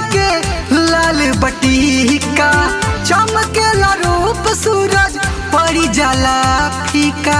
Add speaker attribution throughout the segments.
Speaker 1: के लाल बटीका चमकेला रूप सूरज पड़ी जाला फीका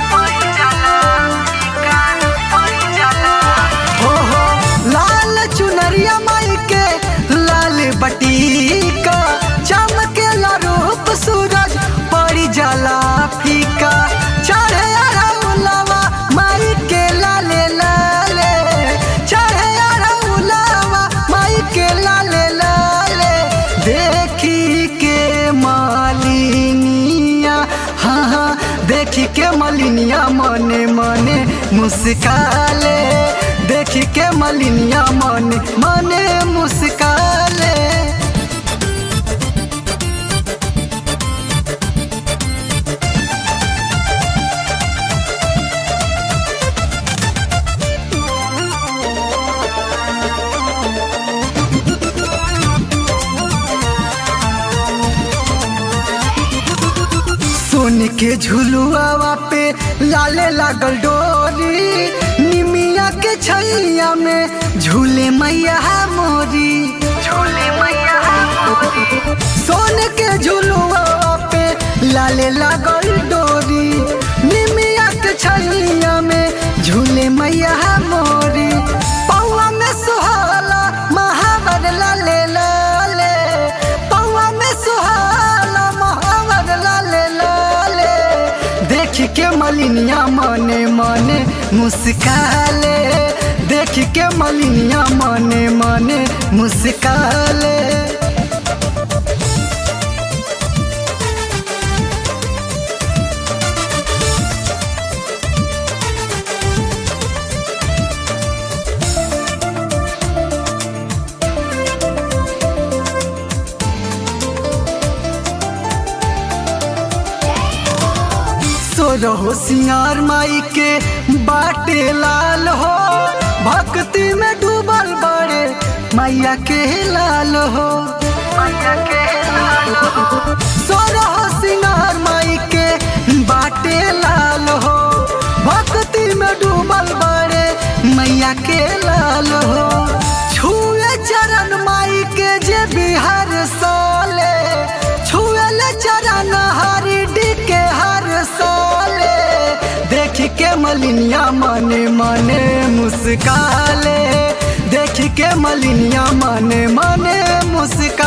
Speaker 1: हो हो लाल चुनरिया माई के लाल बटीका चमकेला रूप सूरज पड़ी जाला फीका चढ़े अरउलवा माई के लाले लाले चढ़े अरउलवा माई के लाले लाले देखी के मालिनिया हाँ हाँ देखी के मलिनिया मने मने मुस्काले देखी के मलिनिया मने मने मुस्काले सोन के झुलुआवा पे लाले लागल डोरी निमिया के छैया में झूले मैया मोरी झूले मैया सोन के झुलुआवा पे लाले लागल डोरी निमिया के छैया में झूले मैया मोरी पौआ में सुहाला महावर लाले लाले पौआ में सुहाला महावर लाले लाले देख के मलिनिया मने मने मुस्काले देख के मलिनिया मने मने मुस्काले सोरहो सिंगार माई के बाटे लाल हो भक्ति में डूबल बड़े मैया के लाल हो सोरहो सिंगार माई के बाटे लाल हो भक्ति में डूबल बड़े मैया के लाल हो छुए चरण माई के जे बिहार साले छुए चरण हरी डी के हर साले देख के मलिनिया मने मने मुस्काले देख के मलिनिया मने मने मुस्का